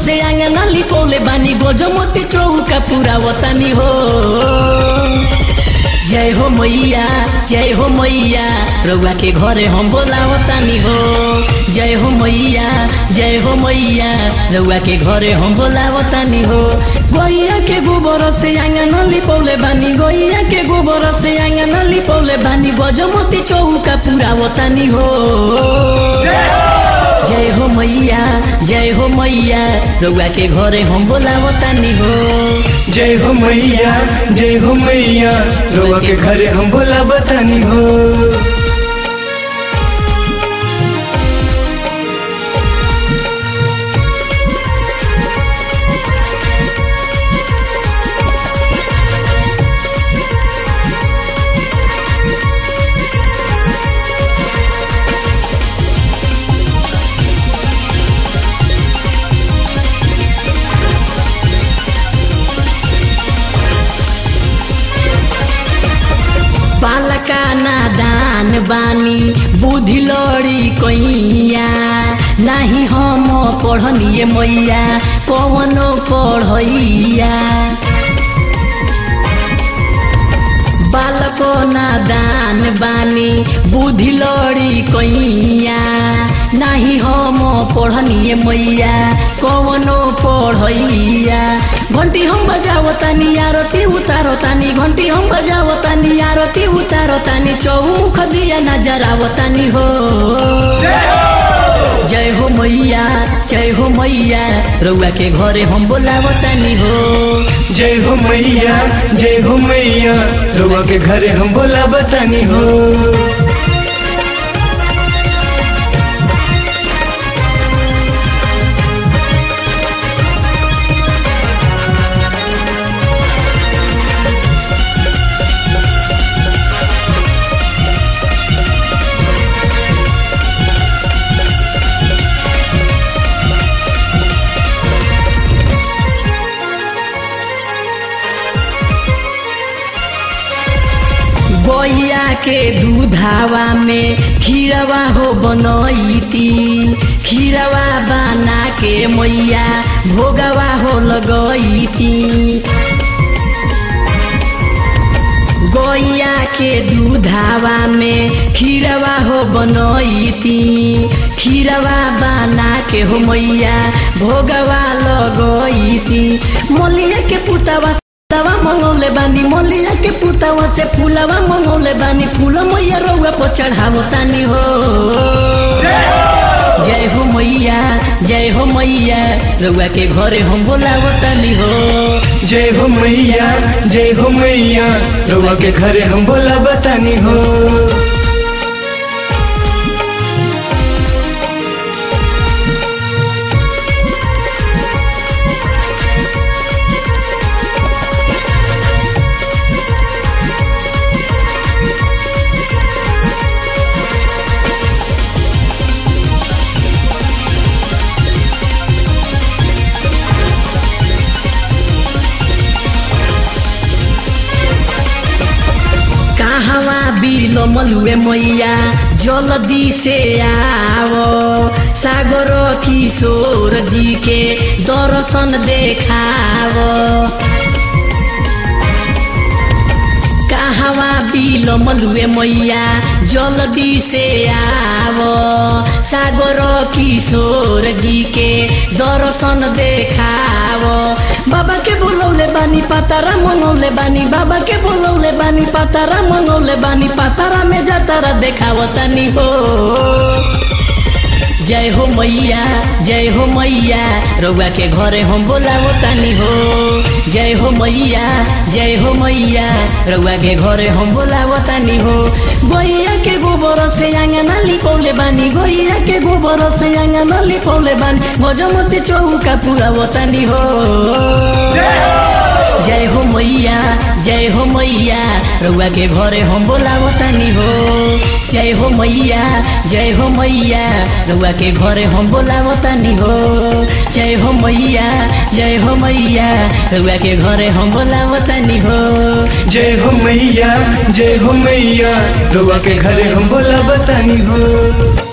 से आंगना लिपौले बानी गोजमती चौका पूरा वतनी हो जय हो मैया जय हो मैया रउआ के घरे हम बोलावतानी हो जय हो मैया जय हो मैया रउआ के घरे हम बोलावतानी हो गैया के गोबर से आंगन लिपौले बानी गैया के गोबर से आंगन लिपौले बानी गजमती चौका पूरा वतानी हो जय हो मैया जय हो मैया रउआ के घरे हम बोलावतानी हो जय हो मैया जय हो मैया रोआ के घरे हम बोला बतानी हो बालका नादान बानी बुद्धि लड़ी कैया नाही हम पढ़निए मैया कवनो पढ़ैया बालको नादान बानी बुद्धि लड़ी कैया नाही हम पढ़निए मैया कवनो पढ़ैया घंटी हम बजावतानी आरती उतारतानी घंटी हम बजावतानी आरती उतारतानी चौमुख दिया नजरावतानी हो जय हो मैया जय हो मैया रउआ के घरे हम बोलावतानी हो जय हो मैया जय हो मैया रोआ के घरे हम बोला बतानी हो गैया के दूधावा में खीरवा हो बनैती खीरवा बना के मैया भोगवा हो लगैती गैया के दूधावा में खीरवा हो बनैती खीरवा बना के हो मैया भोगवा लगैती मलिया के पुतवा दवा मंगौले बानी मलिया के पुतवा से फूलवा मंगौले बानी फूल मैया रउआ पर चढ़ावो तानी हो जय हो मैया जय हो मैया रउआ के घरे हम बोलावो तानी हो जय हो मैया जय हो मैया रोआ के घरे हम बोला बतानी हो कहवा बिलो मलुए मैया जल्दी से आओ सागर किशोर जी के दर्शन देखाओ कहवा बिलो मलुए मैया जल्दी से आओ सागर किशोर जी के दर्शन देखाओ बाबा के बोलौले बानी पातारा मंगौले बानी बाबा के बोलौले बानी पातारा मंगौले बानी पातारा में जातारा देखावतानी हो जय हो मैया जय हो मैया रउआ के घरे हम बोलावतानी हो जय हो मैया जय हो मैया रउआ के घरे हम बोलावतानी हो गैया के गोबर से आंगना लिपौले बानी गैया के गोबर से आंगना लिपौले बानी गजमती चौका पूरा वतानी हो जय हो मैया जय हो मैया रउआ के घरे हम बोलावतानी हो जय हो मैया जय हो मैया रउआ के घरे हम बोलावतानी हो जय हो मैया जय हो मैया रउआ के घरे हम बोलावतानी हो जय हो मैया जय हो मैया रोआ के घरे हम बोला बतानी हो